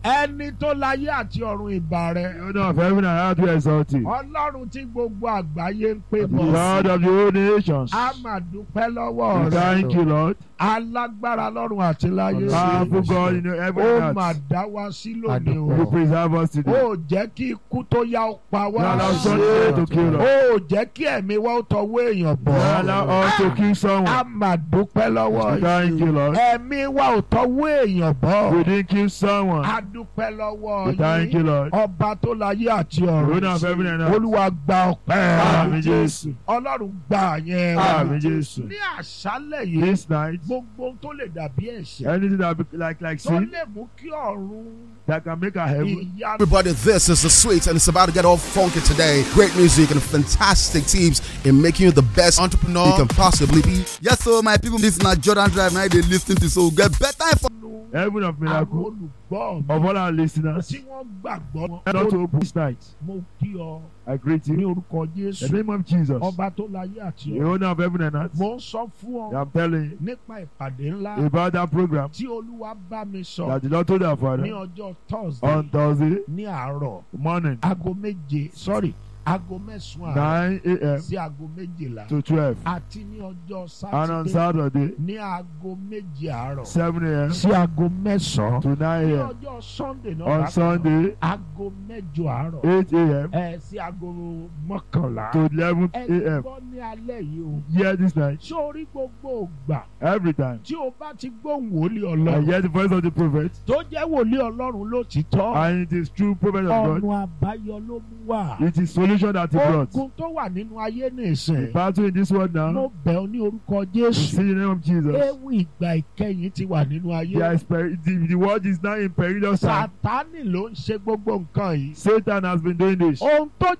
ẹni tó láyé àti ọ̀run ìbà rẹ̀ The owner of heaven and earth, we exalt you. ọlọ́run tí gbogbo àgbáyé ń pè The bọ̀ Lord of the whole nations. a máa dúpẹ́ lọ́wọ́ We rẹ̀ thank you, Lord. alágbára lọ́run àti láyé Powerful God in heaven ó and máa earth. dá wa sí lónìí You o preserve us today. ó jẹ́ kí ikú tó yá ó pa You wá allow Sunday to kill us. ó jẹ́ kí ẹ̀mí wa ó tọwọ́ èèyàn You bọ̀ allow us to kill a someone. máa dúpẹ́ lọ́wọ́ We thank you, Lord. ẹ̀mí wa ò tọwọ́ èèyàn bọ̀ We didn't kill someone. a dúpẹ́ lọ́wọ́ We thank you, yín Lord. ọba tó láyé àti The ọ̀run owner of heaven and earth. olúwa gba ọpẹ́ Àmín Jésù. ọlọ́run gba yẹn wá Àmín Jésù. ní àṣálẹ̀ yìí This night, gbogbo ohun tó lè dàbí ẹ̀ṣẹ̀ anything that be like like tó sin lè mú kí ọ̀run that can make our heaven. ìyanu Everybody, this is the sweet, and it's about to get all funky today. Great music and fantastic tips in making you the best entrepreneur you can possibly be. Yes, so my people, this is not Jordan Drive. Now they listen to so get better info. Heaven of àwọn miracle olùgbọ́ of mi all our listeners. tí wọ́n gbàgbọ́ Not to open this night. mo kí ọ I greet ní you. orúkọ In Jésù the name of Jesus. ọba tó láyé àti The ọ̀run owner of heaven and earth. mo ń sọ fún ọ I'm telling you nípa ìpàdé ńlá about that program tí olúwa bá mi sọ that the Lord told our ní father ọjọ́ Thursday on Thursday ní àárọ̀ morning, aago méje sorry aago mẹ́sàn-án àárọ̀ 9 a.m. sí aago méjìlá to 12. àti ní ọjọ́ And on sátidé Saturday, ní aago méje àárọ̀ 7 a.m. sí aago mẹ́sàn-án to 9 ní a.m. ọjọ́ Sunday náà On bákan náà, Sunday, aago mẹ́jọ àárọ̀ 8 a.m. ẹ sí aago mọ́kànlá to 11 ẹ a.m. gbọ́ ní alẹ́ yìí o Hear this night, ṣé orí gbogbo ògbà every time. tí o bá ti gbóhùn wòlíì I ọlọ́run hear the voice of the prophet, tó jẹ́ wòlíì ọlọ́run ló ti tọ́ and it is true prophet of God. ọ̀nà àbáyọ ló mú wá It is solution that he brought. ogun tó wà nínú ayé The nìsín battle in this world mo now, bẹ̀ ọ́ ní orúkọ see Jésù in the name of Jesus. ewu ìgbà ìkẹyìn ti wà nínú ayé There is peri- the, the world is now in perilous time. sátánì ló ń ṣe gbogbo nǹkan yìí Satan has been doing this. ohun tó